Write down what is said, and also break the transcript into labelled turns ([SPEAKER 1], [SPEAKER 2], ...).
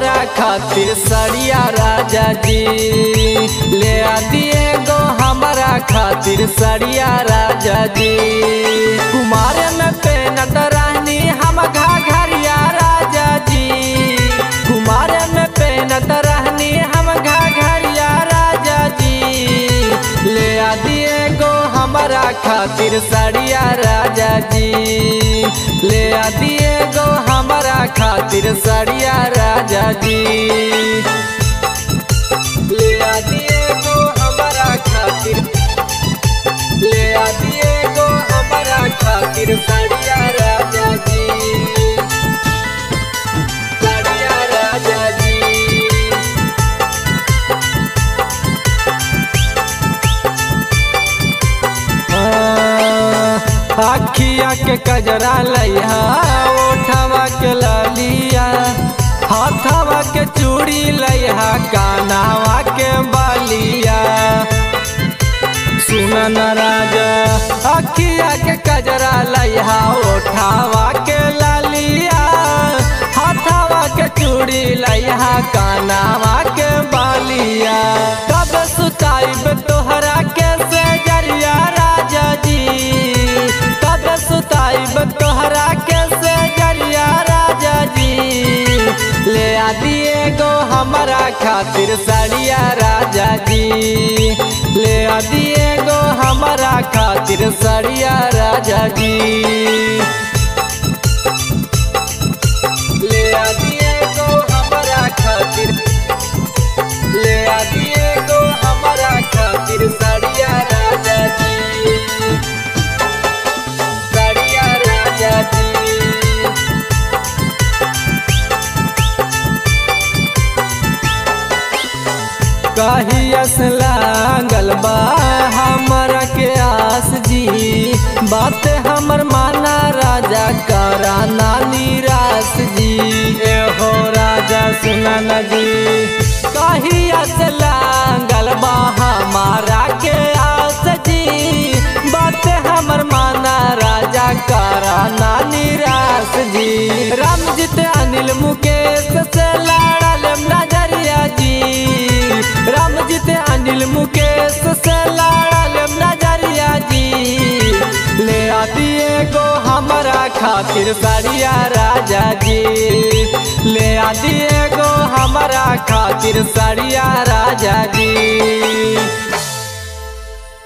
[SPEAKER 1] हमारा खातिर सड़िया राजा जी ले आ दिए गो हमारा खातिर सड़िया राजा जी कुमार में पेनत रहनी हम घाघरिया राजा जी कुमार में पेनत रहनी हम घाघरिया राजा जी ले आ दिए गो हमारा खातिर सड़िया राजा जी ले आ दिए गो हमारा खातिर सड़िया राजा जी ले आ दिए गो हमारा खातिर ले आ दिए गो हमारा खातिर सड़िया राजा जी सड़िया राजा जी अखिया के कजरा लैहा ओठवा के ललिया हाथवा के चूड़ी लैहा कानावा के बालिया सुनन राजा अखिया के कजरा लैहा ओठवा के ललिया हाथवा के चूड़ी लैहा कानावा के बालिया कब सुताइब तोहरा के से जरिया राजा जी कब सुताइब तोहरा के से जरिया राजा जी ले आ दिए गो हमारा खातिर सड़िया राजा जी ले आ दिए गो हमारा खातिर सड़िया राजा जी ले आ दिए गो हमारा खातिर ले आ दिए गो हमारा खातिर सड़िया राजा जी सड़िया राजा जी कहियस लागल बा हमरा के आस जी बात हमर माना राजा करा ना निराश जी ए हो राजा सुना न जी कहियस लागल बा हमारा के आस जी बात हमर माना राजा करा ना निराश जी रामजीत अनिल मुकेश से लड़ल नजरिया जी रामजीत अनिल मुकेश से लड़ल नजरिया जी ले आ दिए गो हमारा खातिर सड़िया राजा जी ले आ दिए गो हमारा खातिर सड़िया राजा जी